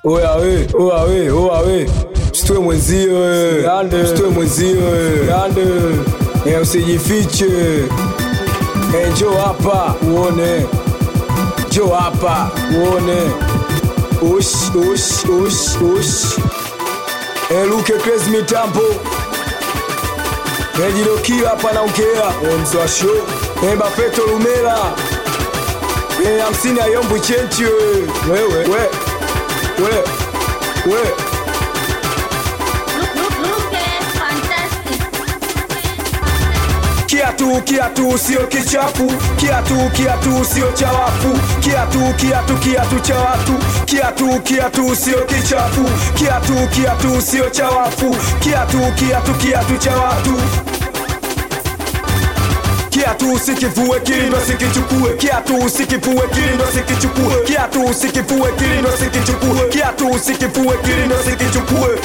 Oya we, oya we, oya we. Msitue mwenzio we. Msitue mwenzio we. Eh, usijifiche. Eh, njoo hapa uone. Njoo hapa uone. Ush, ush, ush, ush. Eh, Luke Crazy mitambo. Eh, Jidokio hapa naongea. Eh, mzwa show. Eh, Bafeto Lumela. Eh, hamsini ayombwi chenchi we. Wewe, we. We. We. Look, look, look at fantastic. Kiatu kiatu sio kichafu, kiatu kiatu sio cha wafu, kiatu kiatu kiatu cha watu, kiatu kiatu sio kichafu, kiatu kiatu sio cha wafu, kiatu kiatu kiatu cha watu. Kiatu usikivue kilindo sikichukue, kiatu usikivue kilindo sikichukue, kiatu usikivue kilindo sikichukue, kiatu usikivue kilindo sikichukue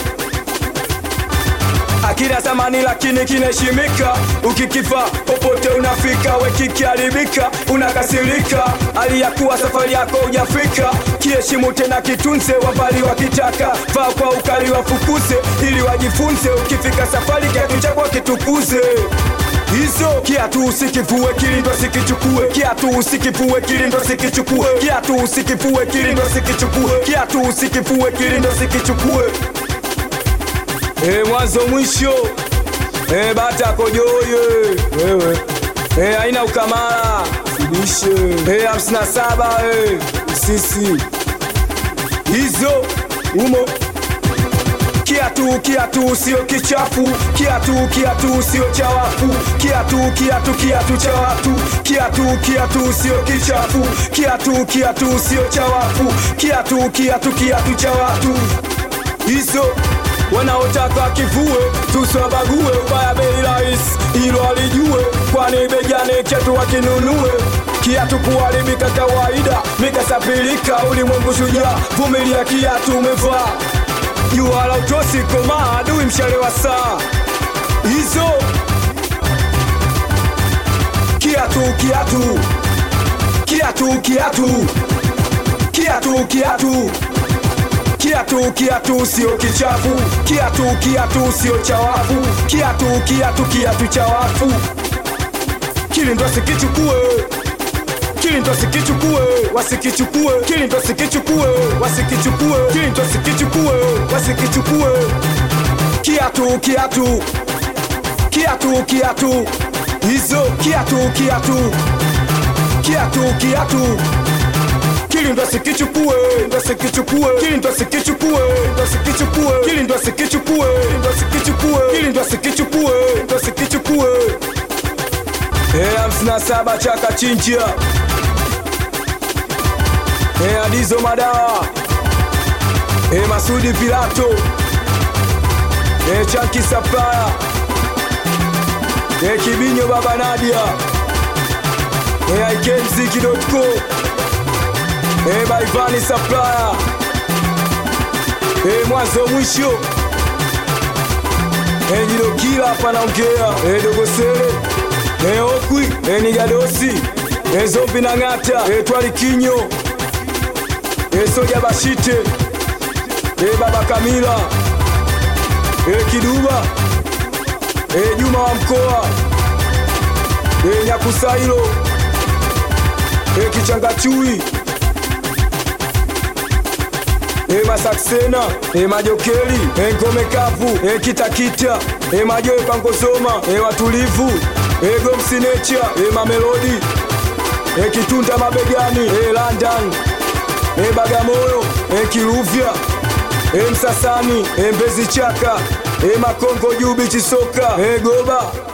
akina zamani lakini kinaheshimika. Ukikifa popote unafika, we kikiharibika unakasirika, hali ya kuwa safari yako hujafika. Kiheshimu tena kitunze, wabali wakitaka vaa kwa ukali wafukuze, ili wajifunze. Ukifika safari kiatu chako kitukuze hizo kiatu usikivue kilindo sikichukue, kiatu usikivue kilindo sikichukue, kiatu usikivue kilindo sikichukue, kiatu usikivue kilindo sikichukue. Eh, mwanzo mwisho eh, bata kojoye wewe eh, haina ukamara sibishe eh, hamsini na saba eh, sisi hizo umo kiatu kiatu sio kichafu kiatu kiatu sio cha wafu kiatu kiatu kiatu cha watu kiatu kiatu sio kichafu kiatu kiatu sio cha wafu kiatu kiatu kiatu cha watu hizo wanaotaka kivue tusiwabague ubaya bei rahisi ilo alijue kwani begane chetu wakinunue kiatu kuharibika kawaida mikasapilika ulimwengu shujaa vumilia kiatu umevaa jua la utosi komaa adui mshale wa saa hizo kiatu kiatu kiatu kiatu kiatu kiatu kiatu kiatu sio kichafu kiatu kiatu sio cha wafu kiatu kiatu kiatu cha wafu kilindo sikichukue kilindo sikichukue wasikichukue kilindo sikichukue wasikichukue kilindo sikichukue wasikichukue kiatu kiatu kiatu kiatu hizo kiatu kiatu kiatu kiatu kili ndo sikichukue ndo sikichukue kili ndo sikichukue ndo sikichukue kili ndo sikichukue ndo sikichukue kili ndo sikichukue ndo sikichukue eh hamsini na saba chaka chinjia eh adizo madawa eh masudi pilato eh chanki supplier eh kibinyo baba nadia eh ikmziki.com Hey, Baivani Supplier hey, mwanzo mwisho hey, Jidokila hapa naongea hey, Dogosele hey, Okwi hey, Nigadosi hey, Zombi na Ng'ata hey, Twali Kinyo hey, Soja Bashite hey, Baba Kamila hey, Kiduba hey, Juma wa mkoa hey, Nyakusailo hey, Kichangachui e masaksena e majokeli e ngome kavu e kitakita e majoe pangosoma e watulivu e gomsinecha e mamelodi e kitunda mabegani e london e bagamoyo e kiluvya e msasani e mbezi chaka e makongo jubi chisoka e goba